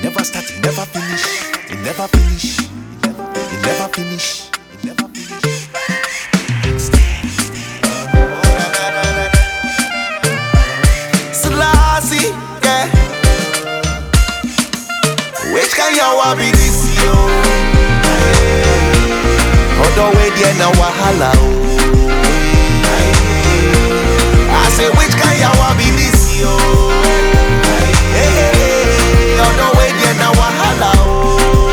never start, it never finish. It never finish. It never finish. It never finish. Selassie, yeah. Which kind yawa be this yo? Odo way there na wahala o. I say which kind yawa be this yo? Odo way there na wahala o.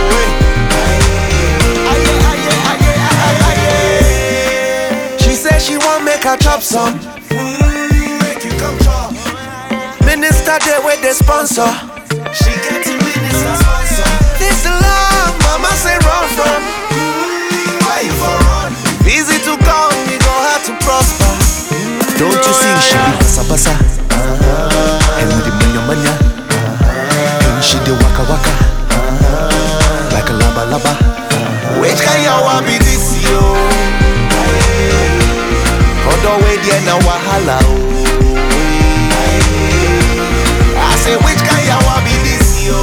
Aye, aye, aye, aye, aye. She say she want make her chop some. Make you come chop. Minister there with the sponsor. She get to minister sponsor. This the love mama say run from. Why you for run? Easy to come, we go hard to prosper. Don't you see she be basa basa And with the manya manya And she dey waka waka Like a laba laba Which kind of want be this yo? Odo way there na wahala o. I say which kind of want be this yo?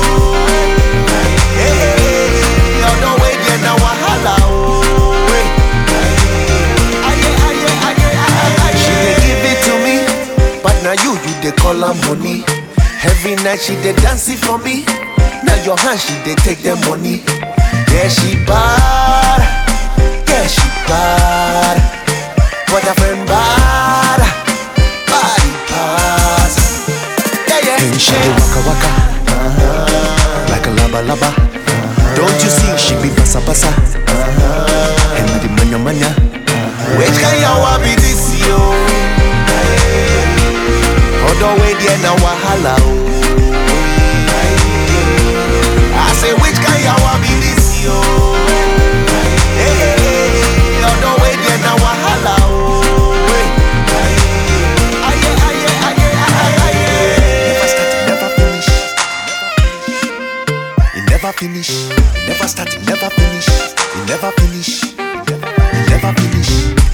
Odo way there na wahala o. Aye, aye, aye, aye, aye. She dey give it to me, but now you you dey call her money. Every night she dey dance it for me. Now your hand she dey take the money. Yeah she bad, yeah she bad, but her friend bad, body pass. Yeah yeah. And she dey waka waka Like a laba laba Don't you see she be basa basa And with the manya manya Which kind of want be this yo? Odo way there na wahala o. I say which kind of want be this yo? Odo way there na wahala o. Aye, aye, aye, aye, aye. Never start, it never finish. It never finish. It never start, it never finish. It never finish. It never finish.